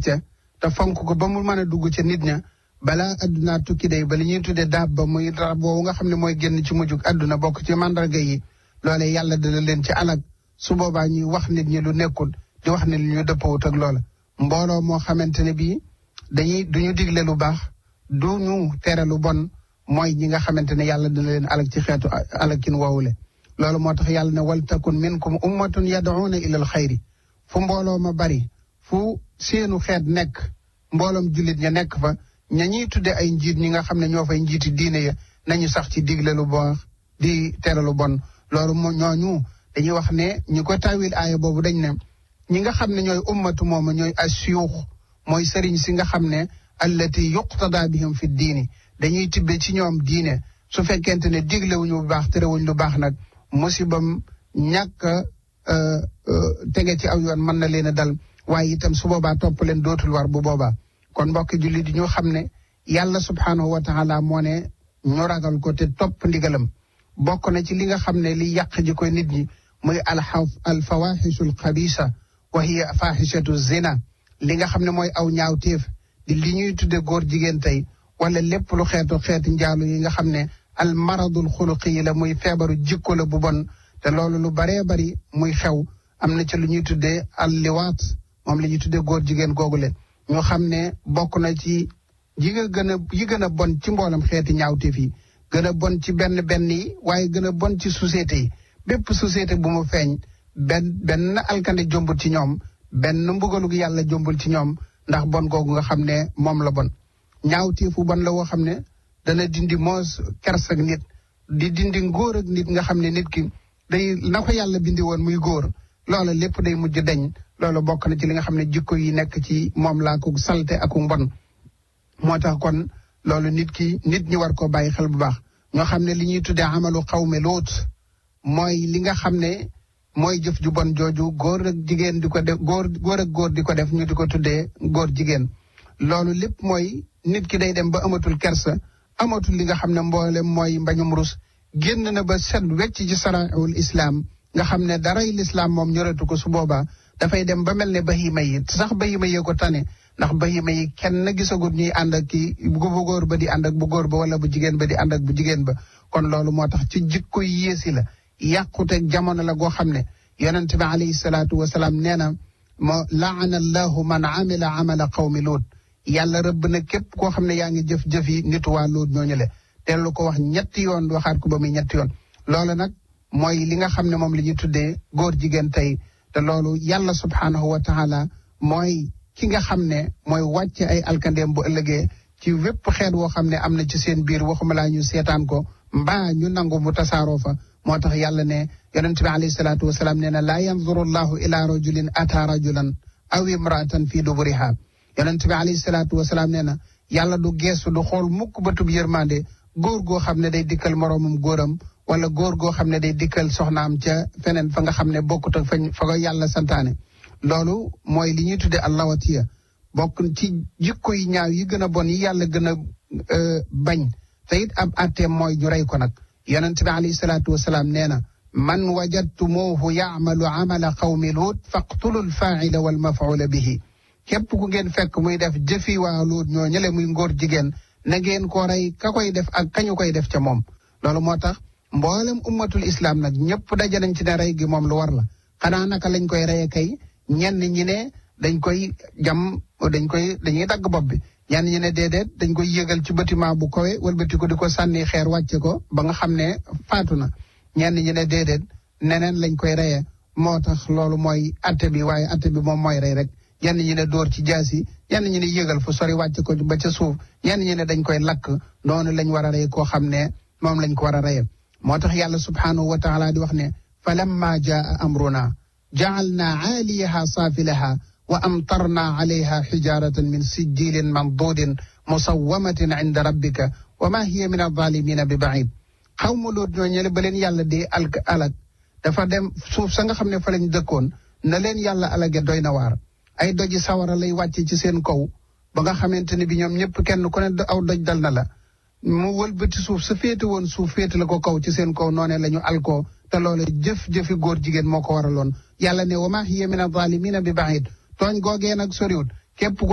ca te fonk ko ba mu mën a dugg ca nit ña balaa addunaa tukki day ba li ñuy tuddee daab ba muy rab boobu nga xam ne mooy génn ci mujjug adduna bokk ci mandarga yi loolee yàlla dana leen ci alag su boobaa ñuy wax nit ñi lu nekkul di wax ne lu ñu dëppawut ak loola mbooloo moo xamante ne bii dañuy duñu digle lu baax du ñu tere lu bon mooy ñi nga xamante ne yàlla dina leen alag ci xeetu alagkin woowule loolu moo tax yàlla ne wal takun minkum ummatun yad'una ila al xayri fu mbooloo ma bari fu seenu xeet nekk mbooloom jullit ña nekk fa ña ñuy tudde ay njiit ñi nga xam ne ñoo fay njiiti diine ya nañu sax ci digle lu baax di tere lu bon loolu moo ñooñu dañuy wax ne ñi ko tawil aaya boobu dañ ne ñi nga xam ne ñooy ummatu mooma ñooy asiyuux mooy sëriñ si nga xam ne allati yuqtada bihim fi diini dañuy tibbe ci ñoom diine su fekkente ne diglewuñu bu baax terewuñ lu baax nag musibam ñàkk tege ci aw yoon mën na leen a dal waaye itam su boobaa topp leen dootul war bu boobaa kon mbokki jullit yi ñu xam ne yàlla subhaanahu wa taala moo ne ñu ragal ko te topp ndigalam bokk na ci li nga xam ne li yàq ji koy nit ñi muy alxaf alfawaxisu alxabisa wa hiya faxishatu zina li nga xam ne mooy aw ñaawteef di li ñuy tudde góor jigéen tey wala lépp lu xeetu xeeti njaalu yi nga xam ne al maradul xuluqi yi la muy feebaru jikko la bu bon te loolu lu baree bari muy xew am na ci lu ñuy tuddee al liwaat moom la ñuy tuddee góor jigéen googu leen ñu xam ne bokk na ci yi nga gën a yi gën a bon ci mboolam xeeti ñaawteef yi gën a bon ci benn benn yi waaye gën a bon ci société yi bépp société bu mu feeñ benn benn alkande jombul ci ñoom benn mbugalug yàlla jombul ci ñoom ndax bon googu nga xam ne moom la bon ñaawteefu bon la woo xam ne dana dindi moos kers ak nit di dindi ngóor ak nit nga xam ne nit ki day na ko yàlla bindi woon muy góor loola lépp day mujj deñ loolu bokk na ci li nga xam ne jikko yi nekk ci moom laa ko salte ak mbon moo tax kon loolu nit ki nit ñi war koo bàyyi xel bu baax ñoo xam ne li ñuy tuddee amalu xawme loot mooy li nga xam ne mooy jëf ju bon jooju góor ak jigéen di ko def góor góor ak góor di ko def ñu di ko tuddee góor jigéen loolu lépp mooy nit ki day dem ba amatul kersa amatul li nga xam ne mboolem mooy mbañum rus génn na ba set wecc ci saraul islaam nga xam ne daray lislaam moom ñoratu ko su boobaa dafay dem ba mel ne bahima yi sax bahima yee ko tane ndax bahima yi kenn gisagut ñuy ànd ak ki bu góor ba di ànd ak bu góor ba wala bu jigéen ba di ànd ak bu jigéen ba kon loolu moo tax ci jikko yi yéesi la yàquteeg jamono la goo xam ne yonente bi alayhi salaatu wasalaam nee na moo laana allahu man amila amala qawmi luut yàlla rëbb na képp koo xam ne yaa ngi jëf-jëf yi nitu waa luut ñooñu le te lu ko wax ñetti yoon waxaat ko ba muy ñetti yoon loolu nag mooy li nga xam ne moom la ñuy tuddee góor jigéen tey te loolu yàlla subhaanahu wa taala mooy ki nga xam ne mooy wàcce ay alkandeem bu ëllëgee ci wépp xeet woo xam ne am na ci seen biir waxuma laa ñu seetaan ko mbaa ñu nangu mu tasaaroo fa moo tax yàlla ne yonent bi alayhi salaatu wasalaam nee na laa yanzuru llahu ila rajulin ata rajulan aw imraatan fii duburiha yonent bi alayhi salaatu wasalaam nee na yàlla du geesu du xool mukk bëtub yërmande góor goo xam ne day dikkal moroomam góoram wala góor goo xam ne day dikkal soxnaam ca feneen fa nga xam ne bokkut ak fañ fa ko yàlla santaane loolu mooy li ñuy tuddee allawatiya bokk ci jikko yi ñaaw yi gën a bon yi yàlla gën a bañ te it ab atteem mooy ñu rey ko nag yonent bi alayhi salaatu wasalaam nee na man wajadtumuuhu yaamalu amala qawmi luut faqtulu alfaaila walmafuula bihi képp ku ngeen fekk muy def jëfi waa luut ñoo ñële muy ngóor jigéen na ngeen ko rey ka koy def ak kañu koy def ca moom loolu moo tax mboolem ummatul islam nag ñëpp daje nañ ci ne rey gi moom lu war la xanaa naka lañ koy reye kay ñenn ñi ne dañ koy jam dañ koy dañuy dagg bopp bi ñenn ñi ne déedéet dañ koy yëgal ci bâtiment bu kowe wëlbati ko di ko sànni xeer wàcce ko ba nga xam ne faatu na ñenn ñi ne déedéet neneen lañ koy reye moo tax loolu mooy atte bi waaye atte bi moom mooy rey rek ñenn ñi ne dóor ci jaasi ñenn ñi ne yëgal fu sori wàcce ko ba ca suuf ñenn ñi ne dañ koy lakk noonu lañ war a rey koo xam ne moom lañ ko war a reye moo tax yàlla subhaanahu wa taala di wax ne fa lamma jaa amruna jaalna aaliyaha saafilaha wa amtarna alayha xijaratan min sijjilin mandudin musawamatin inda rabbika wa ma hiya min alzalimina bi baid xaw ma loot ñoo ñële ba leen yàlla dee alk alag dafa dem suuf sa nga xam ne fa lañ dëkkoon na leen yàlla alage doy na waar ay doji sawara lay wàcce ci seen kaw ba nga xamante ne bi ñoom ñëpp kenn ku ne aw doj dal na la mu wëlbati suuf sa féete woon suuf féete la ko kaw ci seen kaw noonee la ñu alkoo te loole jëf-jëfi góor jigéen moo ko waraloon yàlla ne wa ma hiya min alzalimina bi baid tooñ googee nag soriwut képp